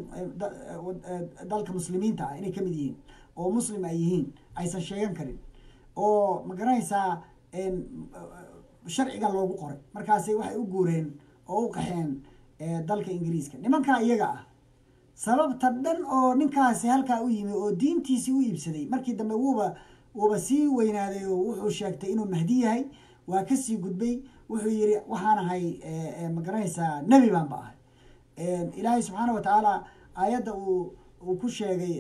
dalka muslimiinta ah inay ka mid yihiin oo muslim ay yihiin aysan sheegan karin oo ma garanaysaa sharciga loogu qoray markaasay waxay u guureen oo u qaxeen dalka ingiriiska nimankaa iyaga ah sababta dhan oo ninkaasi halkaa u yimi oo diintiisii u iibsaday markii dambe wuuba wuuba sii weynaaday oo wuxuu sheegtay inuu mahdi yahay waa kasii gudbay wuxuu yiri waxaan ahay ma garanaysaa nebi baan ba ahay ilaahay subxaana wa tacaala aayadda uu uu ku sheegay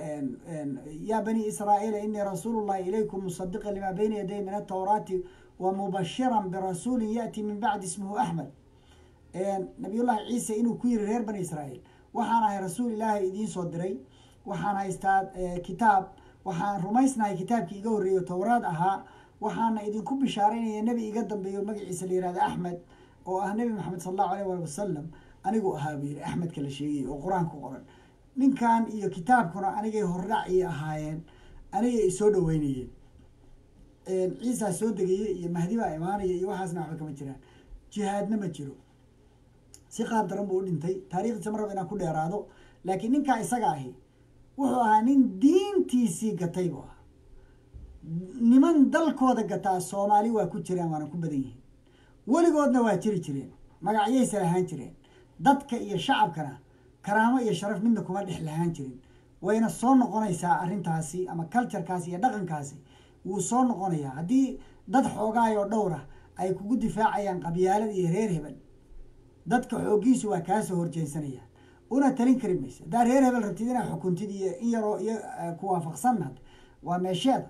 ya bani israa'iila inii rasuulu llahi ilaykum musadiqa lima bayna yaday min atawraati wa mubashiran birasuulin yaati min bacdi ismuhu axmed nabiyullahi ciise inuu ku yiri reer bani israa'iil waxaan ahay rasuul ilaahay idiin soo diray waxaan haystaa kitaab waxaan rumaysnahay kitaabkii iga horreeyo towraad ahaa waxaana idinku bishaaraynaya nebi iga dambeeyo magaciisa la yihahda axmed oo ah nebi maxamed sala allahu alayh waali wasalam anigu ahaa buu yiri axmedka la sheegay oo qur-aanku qoran ninkan iyo kitaabkuna anigay hordhac ii ahaayeen anigay isoo dhaweynayeen ciisaa soo degaya iyo mahdi baa imaanaya iyo waxaasna waxba kama jiraan jihaadna ma jiro si qaab daran buu u dhintay taarikhdiisa ma raba inaan ku dheeraado laakiin ninkaa isaga ahi wuxuu ahaa nin diintiisii gatay buu ahaa niman dalkooda gataa soomaali waa ku jiraan waana ku badan yihiin weligoodna waa jiri jireen magacyaysa lahaan jireen dadka iyo shacabkana karaamo iyo sharaf midna kuma dhex lahaan jirin wayna soo noqonaysaa arrintaasi ama culturekaasi iyo dhaqankaasi wuu soo noqonayaa haddii dad xoogaayoo dhowra ay kugu difaacayaan qabyaalada iyo reer hebel dadka xooggiisu waa kaasoo horjeensanayaan una talin kari maysa haddaa reer hebel rabtid inaad xukuntid iyo in yaroo iyo ku waafaqsanad waa meesheeda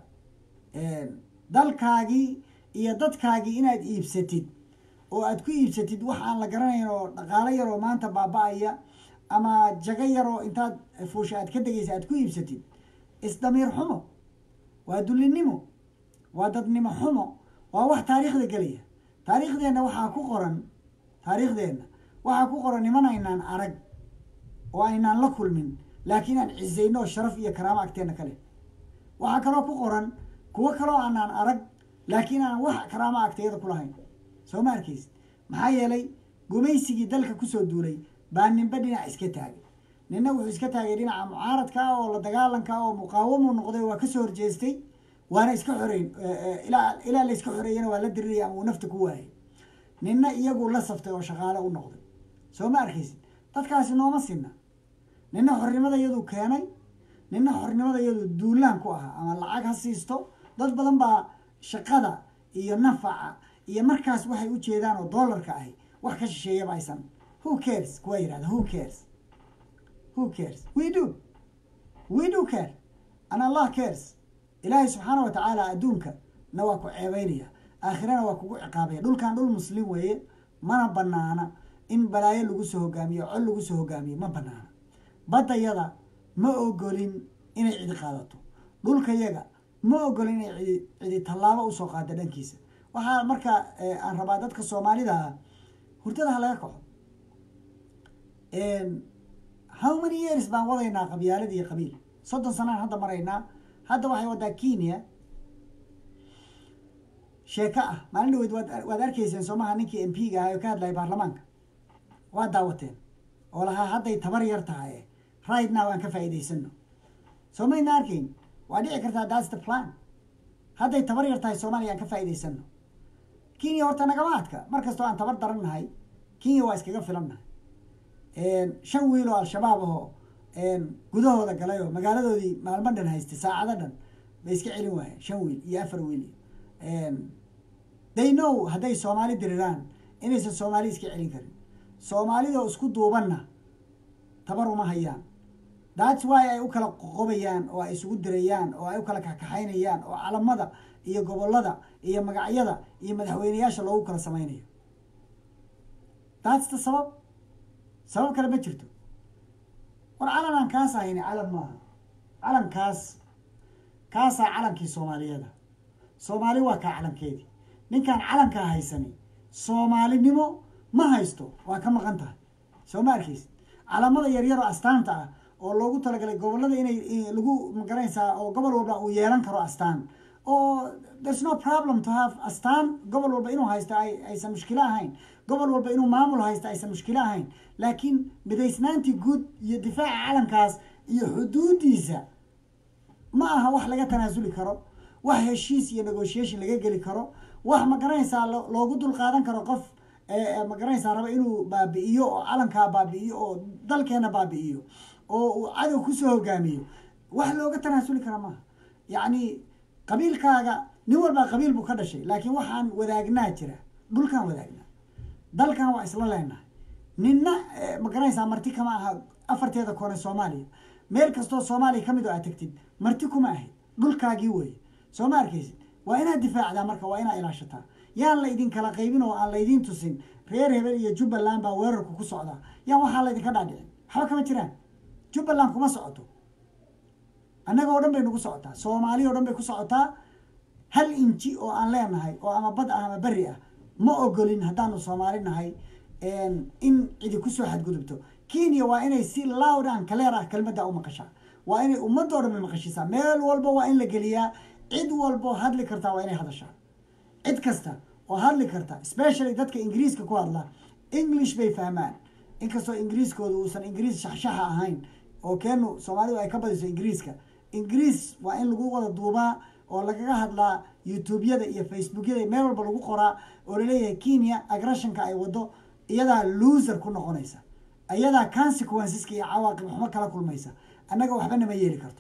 dalkaagii iyo dadkaagii inaad iibsatid oo aad ku iibsatid wax aan la garanayn oo dhaqaalo yaroo maanta baaba-aya ama jago yaroo intaad fuusha aad ka degaysa aad ku iibsatid isdamiir xumo waa dullinimo waa dadnimo xumo waa wax taariikhda gelaya taariikhdeenna waxaa ku qoran taariikhdeenna waxaa ku qoran niman aynaan arag oo aynaan la kulmin laakiin aan cisayno oo sharaf iyo karaamo agteenna ka leh waxaa kaloo ku qoran kuwo kaloo aanaan arag laakiin aan wax karaamo agteeda ku lahayn soo ma arkaysid maxaa yeelay gumaysigii dalka kusoo duulay baa ninba dhinac iska taagay ninna wuxuu iska taagay dhinaca mucaaradka ah oo la dagaalanka ah oo muqaawamuu noqday waa kasoo horjeestay waana iska xoreyn ilaa ilaa la iska xoreeyana waa la diriraya ama uu nafta ku waayay ninna iyagu la saftay oo shaqaale u noqday soo ma arkaysid dadkaasi nooma sinna ninna xornimada iyaduu keenay ninna xornimada iyadu duulaan ku ahaa ama lacag ha siisto dad badan baa shaqada iyo nafaca iyo markaas waxay u jeedaan oo doolarka ahi wax ka shisheeyaba aysan who cares kuwa yidhahda who cares who cares we do we do care and allah cares ilaahay subxaana wa tacaala adduunka na waa ku ceebeynaya aakhirana waa kugu ciqaabaya dhulkan dhul muslim weeye mana banaana in balaayo lagu soo hogaamiyo col lagu soo hogaamiyo ma banaana baddayada ma ogolin inay cidi qaadato dhulkayaga ma ogolin inay cidi cidi tallaabo usoo qaado dhankiisa waxaa marka aan rabaa dadka soomaalida ah hurdada ha laga kaco how many years baan wadaynaa qabyaalada iyo qabiil soddon sanaan hadda maraynaa hadda waxay wadaa kenya sheeko ah maalin dhaweyd waad waad arkayseen soomaha ninkii m p ga ahaa oo ka hadlayay baarlamaanka waa daawateen oo lahaa hadday tabar yar tahay right now aan ka faa'iidaysano soo mayna arkayn waa dhici kartaa that's the plan hadday tabar yar tahay soomaaliya aan ka faa'iidaysano kenya horta nagama adka mar kastoo aan tabar daran nahay kenya waa iskaga filan nahay shan wiil oo al-shabaab ahoo gudahooda galay oo magaaladoodii maalmo dhan haystay saacado dhan bay iska celin waayeen shan wiil iyo afar wiil they know hadday soomaali diriraan inaysan soomaali iska celin karin soomaalidoo isku duubanna tabar uma hayaan that's why ay u kala qoqobayaan oo ay isugu dirayaan oo ay u kala kaxkaxaynayaan oo calamada iyo gobollada iyo magacyada iyo madaxweyneyaasha loogu kala samaynayo that's the sabab sabab kale ma jirto war calan aan kaas ahayni calan maaha calankaas kaasaa calankii soomaaliyada soomaali waa kaa calankeedii ninkaan calankaa haysani soomaalinimo ma haysto waa ka maqan tahay soo ma arkaysid calamada yaryaroo astaanta ah oo loogu talagalay gobollada inay lagu magaranaysaa oo gobol walba uu yeelan karo astaan oo there's no problem to have astaan gobol walba inuu haysto ay aysan mushkilo ahayn gobol walba inuu maamul haysto aysan mushkilo ahayn laakiin midaysnaantii guud iyo difaaca calankaas iyo xuduudiisa ma aha wax laga tanaasuli karo wax heshiis iyo negotiation laga geli karo wax ma garanaysaa loogu dul qaadan karo qof ma garanaysaa raba inuu baabi'iyo oo calankaa baabi'iyo oo dalkeena baabi'iyo oo uu cadow kusoo hogaamiyo wax looga tanaasuli kara maaha yacni qabiilkaaga nin walbaa qabiil buu ka dhashay laakiin waxaan wadaagnaa jira dhulkaan wadaagnaa dalkan waa isla leenahay ninna ma garanaysaa marti kama aha afarteeda koone soomaaliya meel kastoo soomaaliya ka mid oo aad tagtid marti kuma ahayd dhulkaagii weeye soo ma arkaysid waa inaad difaacdaa marka waa inaad ilaashataa yaan la idin kala qaybin oo aan laydiin tusin reer hebel iyo jubbaland baa weerarku ku socdaa yaan waxaa laydinka dhaadhicin waxba kama jiraan jubbaland kuma socoto annaga oo dhan bay nagu socotaa soomaaliya o dhan bay ku socotaa hal inji oo aan leenahay oo ama bad ah ama berri ah ma ogolin haddaanu soomaali nahay in cidi kusoo xadgudubto kenya waa inay si loud an kaleer ah kelmadda u maqashaa waa inay ummadoo dhan bay maqashisaa meel walba waa in la geliyaa cid walbo hadli kartaa waa inay hadashaa cid kasta oo hadli karta especially dadka ingiriiska ku hadla english bay fahmaan inkastoo ingiriiskooda uusan ingiriis shaxshaxa ahayn oo keenu soomaalidu ay ka badiso ingiriiska ingiriis waa in lagu wada duubaa oo lagaga hadlaa youtubeyada iyo facebookyada meel walba lagu qoraa oo laleeyahay kenya agressionka ay wado iyadaa loser ku noqonaysa iyadaa consequenceska iyo cawaaqib waxba kala kulmaysa annaga waxba nama yeeli karto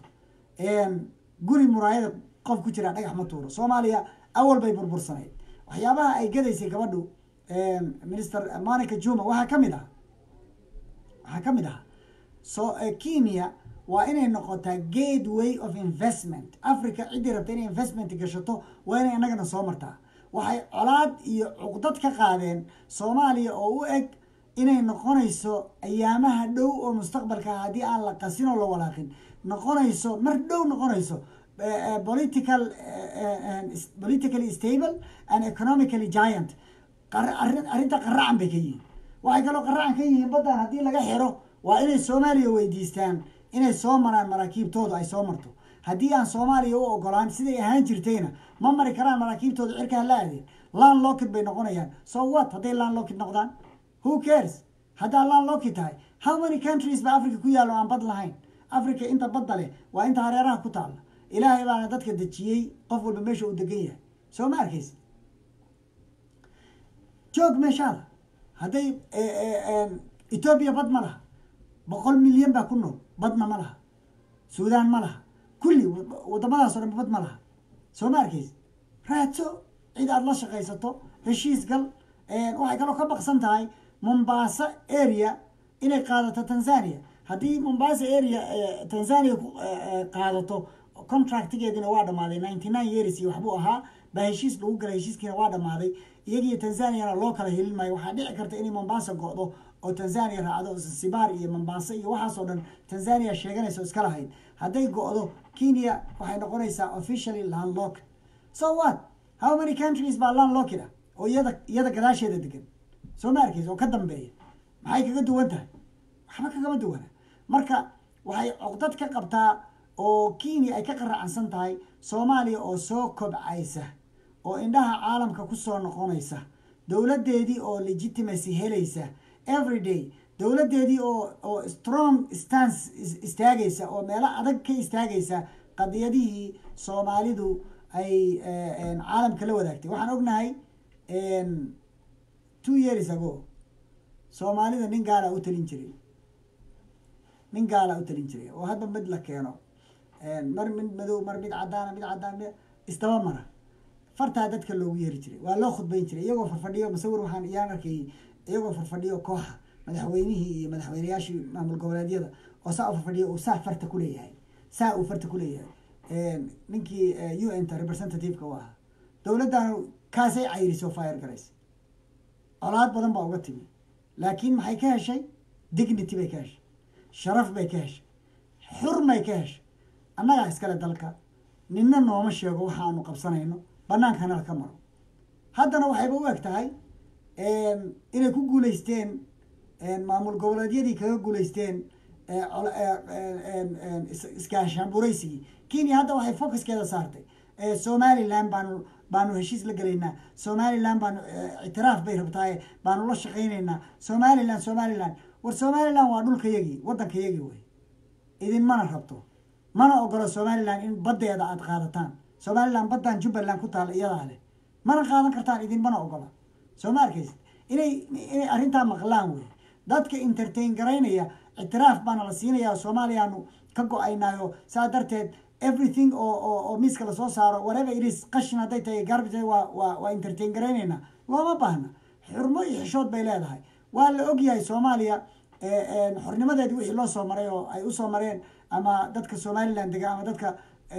guri muraayada qof ku jira dhagax ma tuuro soomaaliya awal bay burbursanayd waxyaabaha ay gadaysay gabadhu minister monica juma waxaa kamid ah waxaa ka mid ah so kenya waa inay noqotaa gateway of investment africa ciddii rabta inay investment gashato waa inay annagana soo martaa waxay colaad iyo cuqdad ka qaadeen soomaaliya oo u eg inay noqonayso ayaamaha dhow oo mustaqbalka haddii aan la qasin oo la walaaqin noqonayso mar dhow noqonayso political politically stable and economically giant arrinta qaracan bay ka yihiin waxay kaloo qaracan ka yihiin baddan haddii laga xiro waa inay soomaaliya weydiistaan inay soo maraan maraakiibtooda ay soo marto haddii aan soomaaliya u ogolaan siday ahaan jirtayna ma mari karaan maraakiibtooda cirkaa la aadeen lan lockid bay noqonayaan so what hadday lan lockid noqdaan who cares haddaa lan lockid tahay how many countries ba africa ku yaallo aan bad lahayn africa inta badda leh waa inta hareeraha ku taalla ilaahay baana dadka dejiyey qof walba meesha uu degan yahay soo ma arkaysa joog meeshaada hadday etoobiya bad ma laha boqol milyan baa ku nool badna ma laha suudaan ma laha kulli waddamadaas o dhan bad ma laha soo ma arkaysa raadso cid aada la shaqaysato heshiis gal waxay kaloo ka baqsan tahay mombasa area inay qaadato tanzania haddii mombasa area tanzania qaadato contractigeedina waa dhamaaday ninety nine years iyo waxbuu ahaa baa heshiis lagu galay heshiiskiina waa dhamaaday iyagiyo tanzaniana loo kala helin maayo waxaa dhici karta inay mombasa go-do oo tanzania raacdo sibaar iyo mombasa iyo waxaasoo dhan tanzania sheeganaysa oo iska lahayd hadday go-do kenya waxay noqonaysaa officially landlock so what how many countries baa landlockid ah oo iyada iyada gadaasheeda degan soo ma arkaysa oo ka dambeeya maxay kaga duwan tahay waxba kagama duwana marka waxay coqdad ka qabtaa oo kenya ay ka qaracansan tahay soomaaliya oo soo kobcaysa oo indhaha caalamka kusoo noqonaysa dowladdeedii oo legitimacy helaysa every day dowladdeedii oo oo strong stance istaagaysa oo meelo adag ka istaagaysa qadiyadihii soomaalidu ay caalamka la wadaagtay waxaan ognahay two years ago soomaalida nin gaala u talin jiray nin gaala u talin jiray oo hadba mid la keeno mar mid madow mar mid caddaana mid caddaan isdaba mara fartaa dadka loogu yeeri jiray waa loo khudbayn jiray iyagoo farfadhiyo masawir waxaan iyaan arkayay iyagoo farfadhiyo kooxa madaxweynihii iyo madaxweyneyaashii maamul goboleedyada oo saa u farfadhiyo uu saa farta ku leeyahay saa uu farta ku leeyahay ninkii u n ta representative-ka u ahaa dowladdan kaasay cayrisoo fire garaysa colaad badan baa uga timi laakiin maxay ka heshay dignity bay ka heshay sharaf bay ka heshay xurmay ka heshay annagaa iskale dalka ninna nooma sheego waxaanu qabsanayno bannaankana ka maro haddana waxayba u eg tahay inay ku guuleysteen maamul goboleedyadii kaga guuleysteen iskaashaanburaysigii kenya hadda waxay focuskeeda saartay somaliland baanu baanu heshiis la gelaynaa somaliland baanu ictiraaf bay rabtaaye baanu la shaqaynaynaa somaliland somaliland war somaliland waa dhulkayagii waddankayagii wey idinmana rabto mana ogolo somaliland in baddeeda aada qaadataan somaliland baddan jubbaland ku taalla iyadaa leh mana qaadan kartaan idinmana ogola soo ma arkaysid inay inay arrintaa maqlaan wey dadka entertain garaynaya ictiraaf baana la siinaya soomaaliyaanu ka go-aynaayo saa darteed everything oo oo oo miiska lasoo saaro whatever it is qashin hadday tahay garbage waa waa waa entertain garaynayna looma baahna xurmo iyo xishood bay leedahay waa la ogyahay soomaaliya xornimadeedi wixii loo soo maray oo ay usoo mareen ama dadka somaliland dega ama dadka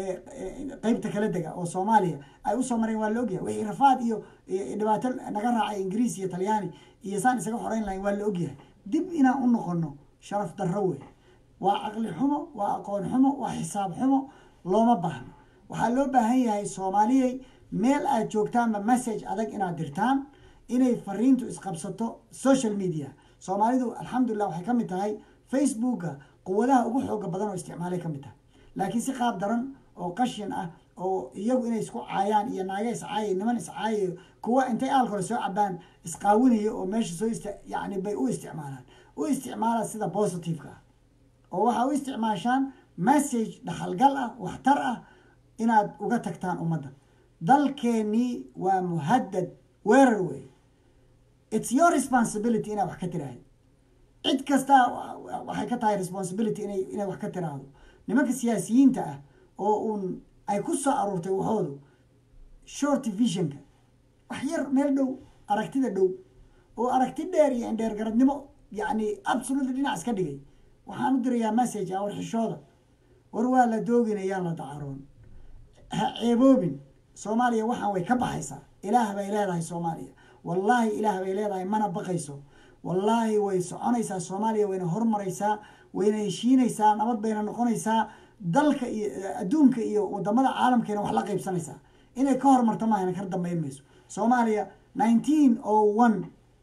qeybta kala dega oo soomaaliya ay usoo mareen waa la ogyahay wixii rafaad iyo dhibaato naga raacay ingiriis iyo talyaani iyo saan isaga xoreyn lahayn waa la ogyahay dib inaan u noqono sharaf darro wey waa caqli xumo waa aqoon xumo waa xisaab xumo looma baahno waxaa loo baahan yahay soomaaliyay meel aad joogtaanba message adag inaad dirtaan inay fariintu isqabsato social media soomaalidu alxamdulilah waxay ka mid tahay facebooka quwadaha ugu xooga badan oo isticmaalay ka mid tahay laakiin si qaab daran oo qashin ah oo iyagu inay isku caayaan iyo naaga iscaayayo niman iscaayayo kuwa intay aalkole soo cabaan isqaawinayo oo meesha soo ist yani bay u isticmaalaan u isticmaala sida positiveka ah oo waxaa u isticmaashaan message dhaxalgal ah waxtar ah inaad uga tagtaan ummadda dalkeenii waa muhaddad weerar wey it's your responsibility inaad wax ka tiraahdo cid kastaa waxay ka tahay responsibility inay inay wax ka tiraahdo nimanka siyaasiyiinta ah oo uun ay ku soo aruurtay waxoodu short visionka wax yar meel dhow aragtida dhow oo aragti dheer iyo indheer garadnimo yacni absolutely dhinac iska dhigay waxaan u dirayaa message ah war xishooda war waa la dooginayaan la dacaroon ha ceeboobin soomaaliya waxaan way ka baxaysaa ilaah bay leedahay soomaaliya wallaahi ilaah bay leedahay mana baqayso wallaahi way soconaysaa soomaaliya wayna hormaraysaa wayna heshiinaysaa nabad bayna noqonaysaa dalka iyo adduunka iyo wadamada caalamkeena wax la qaybsanaysaa inay ka hormarto maahana kar dambeyn mayso soomaaliya nineteen o one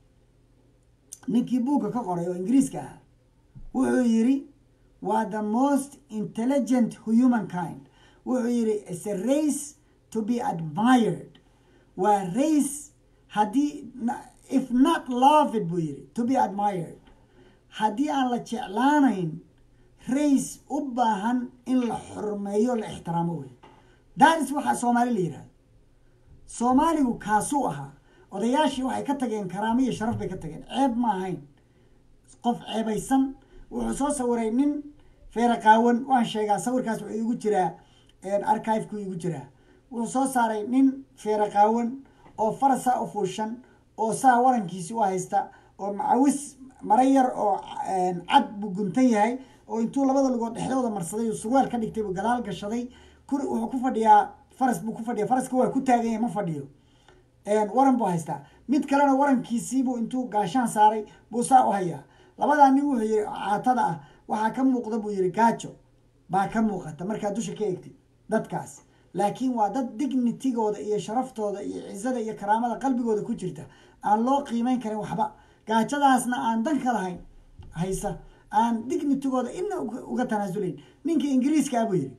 ninkii buugga ka qoray oo ingiriiska ahaa wuxuu yidhi waa the most intelligent human kind wuxuu yidhi is a race to be admired waa race haddii if not loved buu yidhi to be admired haddii aan la jeclaanayn race u baahan in la xurmeeyo la ixtiraamo wey daris waxaa soomaali la yidhahdo soomaaligu kaasuu ahaa odayaashii waxay ka tageen karaamo iyo sharaf bay ka tageen ceeb ma ahayn qof ceebaysan wuxuu soo sawiray nin feera qaawan waan sheegaa sawirkaas wuxuu igu jiraa archivekuu igu jiraa wuxuu soo saaray nin feera qaawan oo farasaa u fuushan oo saa warankiisi u haysta oo macawis mara yar oo cad buu guntan yahay oo intuu labada lugood dhexdooda marsaday oo surwaal ka dhigtay buu gadaal gashaday kuri wuxuu ku fadhiyaa faras buu ku fadhiya faraska waa ku taagan yahay ma fadhiyo waran buu haystaa mid kalena warankiisiibuu intuu gaashaan saaray buu saa u hayaa labadaa nin wuxuu yihi caatada ah waxaa ka muuqda buu yihi gaajo baa ka muuqata markaad dusha ka egtid dadkaas laakiin waa dad dignitigooda iyo sharaftooda iyo cizada iyo karaamada qalbigooda ku jirta aan loo qiimeyn karin waxba gaajadaasna aan dan ka lahayn haysa aan dignitigooda ina uga tanaasulayn ninka ingiriiska ah buu yihi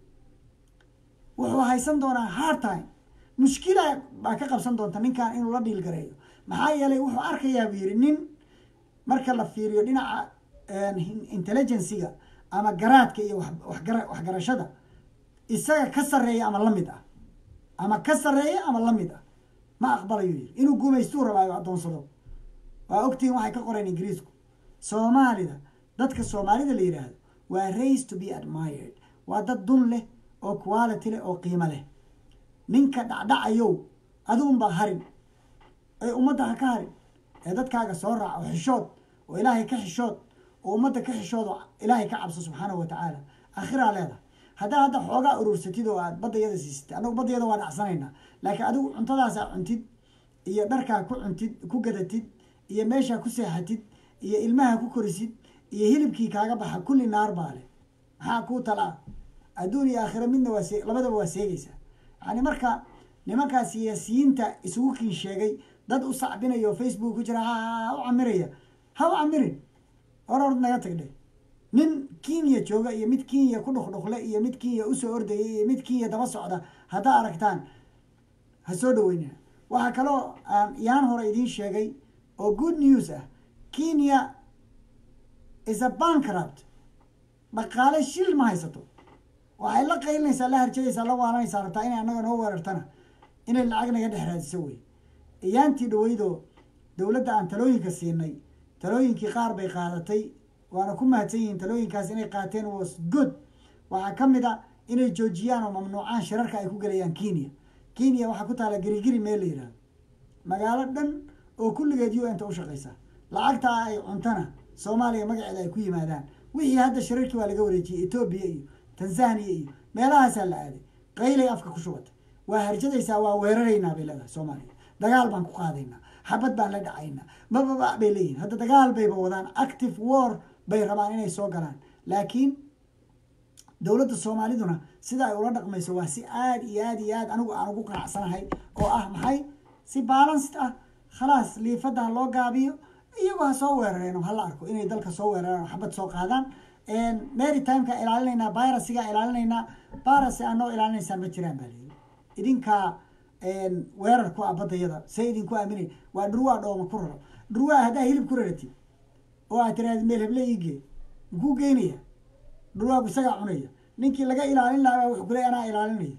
wuxuu haysan doonaa hard time mushkila baa ka qabsan doonta ninkan inuu la dhiil gareeyo maxaa yeelay wuxuu arkayaa buu yihi nin marka la fiiriyo dhinaca intelligencyga ama garaadka iyo waxgarashada isaga ka sarreeya ama lamid ah ama ka sarreeya ama lamid ah ma aqbalayo yiri inuu guumaystuu rabaayo addoonsado waa ogtihiin waxay ka qoreen ingiriisku soomaalida dadka soomaalida la yidhaahdo waa race to be admired waa dad dun leh oo quality leh oo qiimo leh ninka dhacdhacayow aduunbaa harin ee ummadda ha ka harin ee dadkaaga soo raaca oo xishood oo ilaahay ka xishood oo ummadda ka xishood oo ilaahay ka cabso subxaanahu wa tacaala akhiraa leedahay haddaa hadda xoogaa urursatid oo aad baddayada siisatid annagu baddayada waa dhacsanaynaa laakiin adigu cuntadaasaa cuntid iyo dharkaa ku cuntid ku gadatid iyo meeshaa ku seexatid iyo ilmaha ku korisid iyo hilibkii kaaga baxa kulli naar baa leh maxaa kuu talaa adduun iyo aakhira midna waa see labadaba waa seegaysaa yani marka nimankaa siyaasiyiinta isugu kiin sheegay dad u sacbinayo o facebook ku jira ha u camiraya ha u camirin hor hord naga tagdhe nin kenya jooga iyo mid kenya ku dhuqdhuqle iyo mid kenya usoo ordaya iyo mid kenya daba socda haddaa aragtaan ha soo dhaweynina waxaa kaloo aan yaan hore idiin sheegay oo good news ah kenya is a bankrupt dhaqaale shil ma haysato waxay la qaylinaysaa la harjadaysaa la waalanaysaa rabtaa inay annaga noo weerartana inay lacag naga dhex raadiso wey iyaantii dhaweydoo dowladda aan talooyinka siinay talooyinkii qaar bay qaadatay waana ku mahadsan yihiin talooyinkaas inay qaateen was good waxaa ka mid a inay joojiyaan oo mamnuucaan shirarka ay ku gelayaan kenya kenya waxaa ku taala gerigeri meel la yihahdo magaalo dhan oo kulligeed u n ta u shaqaysa lacagtaa ay cuntana soomaaliya magaceeda ay ku yimaadaan wixii hadda shirarkii waa laga wareejiyey etoobiya iyo tanzania iyo meelahaasaa la aaday qaylay afka ku shubatay waa harjadaysaa waa weeraraynaa bay leedahay soomaaliya dagaal baan ku qaadaynaa xabad baan la dhacaynaa mababa bay leeyihin hadda dagaal bayba wadaan active war bay rabaan inay soo galaan laakiin dowladda soomaaliduna sida ay ula dhaqmayso waa si aad iyo aad iyo aad anigu aan ugu qanacsanahay oo ah maxay si balanced ah khalaas liifadda ha loo gaabiyo iyagoo ha soo weerareen oo hala arko inay dalka soo weerareen oo xabad soo qaadaan marytimeka ilaalinaynaa virusiga ilaalinaynaa virus anoo ilaalinaysaan ma jiraan baa layidhi idinkaa weerar ku ah baddayada say idinku aaminay waa dhurwaa dhooma ku raro dhurwaa haddaa hilib ku raratid oo aad tiraahdi meel heble iigee muxuu geynaya dhurwaagu isagaa cunaya ninkii laga ilaalin lahaa wuxuu kuley anaa ilaalinaya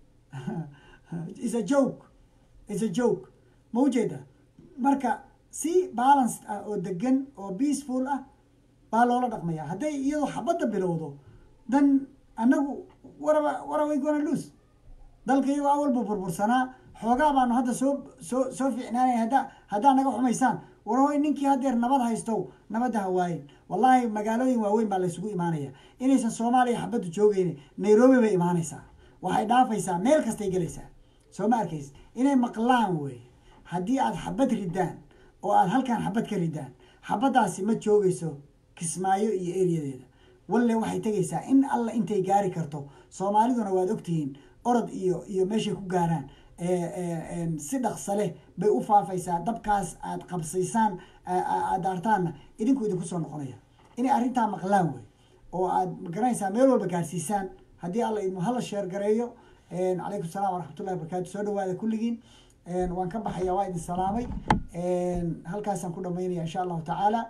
is a joke is a joke ma ujeeda marka si balanced ah oo degan oo peaceful ah baa loola dhaqmaya hadday iyadoo xabadda bilowdo dan annagu waraba waraway gona lose dalka iyagoo awalba burbursanaa xoogaa baanu hadda soo soo soo fiicnaanaya hadda haddaa naga xumaysaan warhoy ninkii haddeer nabad haystow nabadda ha waayin wallaahi magaalooyin waaweyn baa laysugu imaanaya inaysan soomaaliya xabaddu joogeyni nairobi bay imaanaysaa waxay dhaafaysaa meel kastay gelaysaa soo ma arkays inay maqlaan wey haddii aad xabad ridaan oo aad halkan xabad ka ridaan xabaddaasi ma joogayso kismaayo iyo eriyadeeda walle waxay tegaysaa in alla intay gaari karto soomaaliduna waad ogtihiin orod iyo iyo meeshay ku gaaraan si dhaqsa leh bay u faafaysaa dabkaas aad qabsaysaan aad daartaanna idinku idinku soo noqonaya inay arrintaa maqlaan wey oo aad magaranaysaa meel walba gaarsiisaan haddii alla idmu hala sheer gareeyo calaykum salaam waraxmatullahi wabarakatu soo dhawaada kulligiin waan ka baxaya waa idin salaamay halkaasaan ku dhamaynaya insha allahu tacaala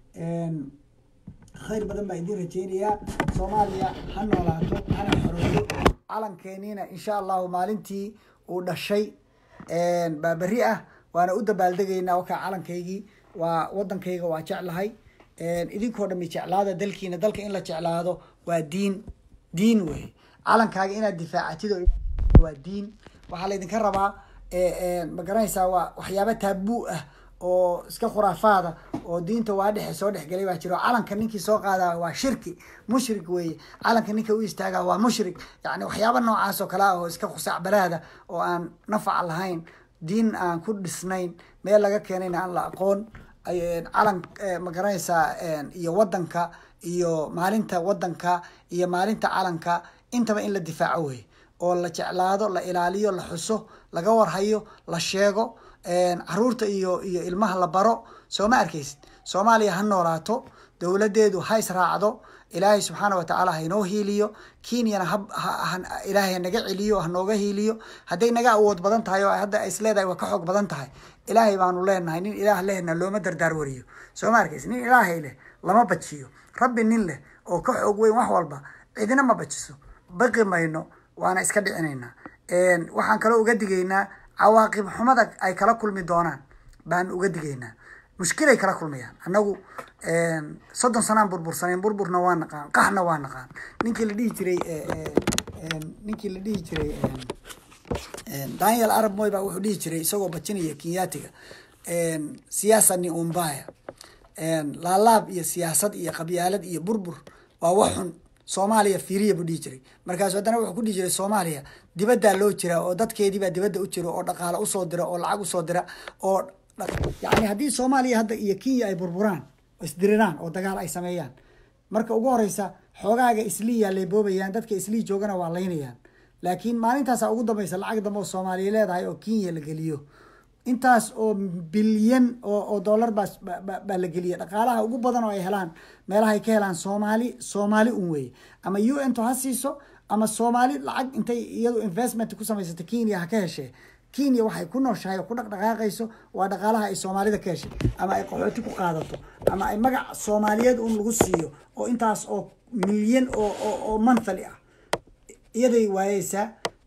khayr badan baa idin rajeynayaa soomaaliya ha noolaato hana xoroodo calankeeniina insha allahu maalintii uu dhashay baa berri ah waana u dabaaldegaynaa wakaa calankaygii waa waddankayga waa jeclahay idinkoo dhami jeclaada dalkiina dalka in la jeclaado waa diin diin wey calankaaga inaad difaacatid oo waa diin waxaa laydinka rabaa ma garanaysaa waa waxyaaba taabuu ah oo iska khuraafaada oo diinta waa dhexe soo dhexgelay baa jiro calanka ninkii soo qaadaa waa shirki mushrik weeye calanka ninka u istaagaa waa mushrik yani waxyaaba noocaas oo kale ah oo iska khusaacbaraada oo aan nafac lahayn diin aan ku dhisnayn meel laga keenayna aan la aqoon calan ma garanaysaa iyo wadanka iyo maalinta wadanka iyo maalinta calanka intaba in la difaaco wey oo la jeclaado la ilaaliyo la xuso laga warhayo la sheego caruurta iyo iyo ilmaha la baro soo ma arkaysid soomaaliya ha noolaato dowladeedu ha israacdo ilaahay subxaana watacaala hainoo hiiliyo kenyana ilaahay hanaga celiyo hanooga hiiliyo hadday naga awood badan tahay oo hadda isleedahay waa ka xoog badan tahay ilaahay baanu leenahay nin ilaah lehna looma dardaar wariyo soo ma arkaysid nin ilaahay leh lama bajiyo rabbi nin leh oo ka xoog weyn wax walba cidina ma bajiso baqi mayno waana iska dhicinaynaa waxaan kaloo uga digaynaa cawaaqib xumada ay kala kulmi doonaan baan uga digaynaa mushkilay kala kulmayaan annagu soddon sanaan burbursaneen burburna waa naqaan qaxna waa naqaan ninkii la dhihi jiray ninkii la dhihi jiray daniel arab moy baa wuxuu dhihi jiray isagoo bajinaya kenyaatiga siyaasa ni umbaya laalaab iyo siyaasad iyo qabyaalad iyo burbur waa wax xun soomaaliya fiiriya buu dhihi jiray markaasu haddana wuxuu ku dhihi jiray soomaaliya dibaddaa loo jiraa oo dadkeediibaa dibadda u jira oo dhaqaale usoo dira oo lacag usoo dira oo yani haddii soomaaliya hadda iyo kenya ay burburaan oo isdiriraan oo dagaal ay sameeyaan marka ugu horeysa xoogaaga isliiyaa leeboobayaan dadka islii joogana waa laynayaan laakiin maalintaasa ugu dambaysa lacag dambe oo soomaaliya leedahay oo kenya la geliyo intaas oo bilyan oo dollar baa baa la geliya dhaqaalaha ugu badan oo ay helaan meelahay ka helaan soomaali soomaali un weeye ama u n to ha siiso ama soomaali lacag intay iyadu investment ku samaysata kenya ha ka heshee kenya waxay ku nooshahay oo ku dhaqdhaqaaqayso waa dhaqaalaha ay soomaalida ka heshay ama ay qaxooti ku qaadato ama ay magac soomaaliyeed un lagu siiyo oo intaas oo milyan oo oo monthly ah iyaday waayeysaa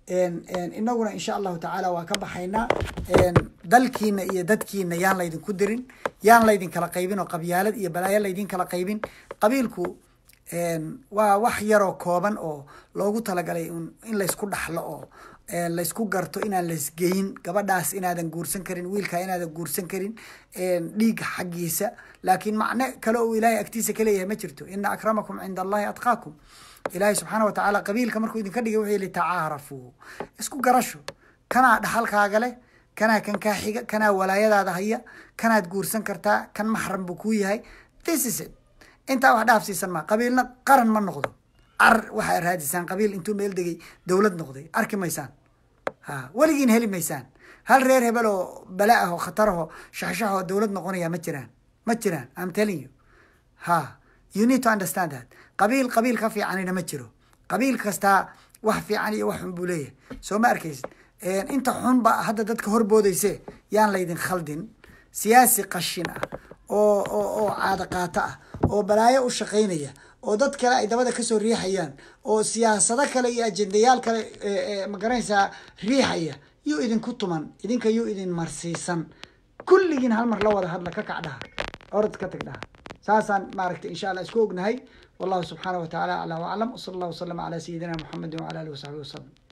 inaguna insha allahu tacaala waa ka baxaynaa dalkiina iyo dadkiina yaan laydinku dirin yaan laydin kala qaybin oo qabyaalad iyo balaayo laydin kala qaybin qabiilku waa wax yaroo kooban oo loogu talagalay in laysku dhaxlo oo laysku garto inaan laysgeyin gabadhaas inaadan guursan karin wiilkaa inaadan guursan karin dhiig xaggiisa laakiin macno kale oo ilaahay agtiisa ka leeyahay ma jirto ina akramakum cinda allahi atqaakum ilaahay subxaana wa tacaala qabiilka markuu idinka dhigay wuxuu yihi tacaarafuu isku garasho kanaa dhaxalkaaga leh kanaa kan kaa xiga kanaa walaayadaada haya kanaad guursan kartaa kan maxram buu kuu yahay this is it intaa wax dhaafsiisan maa qabiilna qaran ma noqdo ar waxaa raadisaan qabiil intuu meel degay dowlad noqday arki maysaan ha weligiin heli maysaan hal reer hebel oo bala ah oo khatar aho shaxshaxoo dowlad noqonaya ma jiraan ma jiraan am telling you ha you need to understand that qabiil qabiil ka fiicanina ma jiro qabiil kastaa wax fiican iyo wax xun buu leeyahay soo ma arkaysid inta xunba hadda dadka horboodayse yaan laydin khaldin siyaasi qashin ah oo oo oo caado qaato ah oo balaayo u shaqaynaya oo dad kale ay dabada kasoo riixayaan oo siyaasado kale iyo ajendayaal kale magaranaysaa riixaya yuu idinku tuman idinka yuu idin marsiisan kulligiin hal mar la wada hadla ka kac dhaha orod ka tag dhaha saasaan maaragtay insha allah isku ognahay wallahu subxaana wa tacaala aclaa waclam wsala allah wasalama calaa sayidina muxamedin wacala alihi wasaxbihi wasalam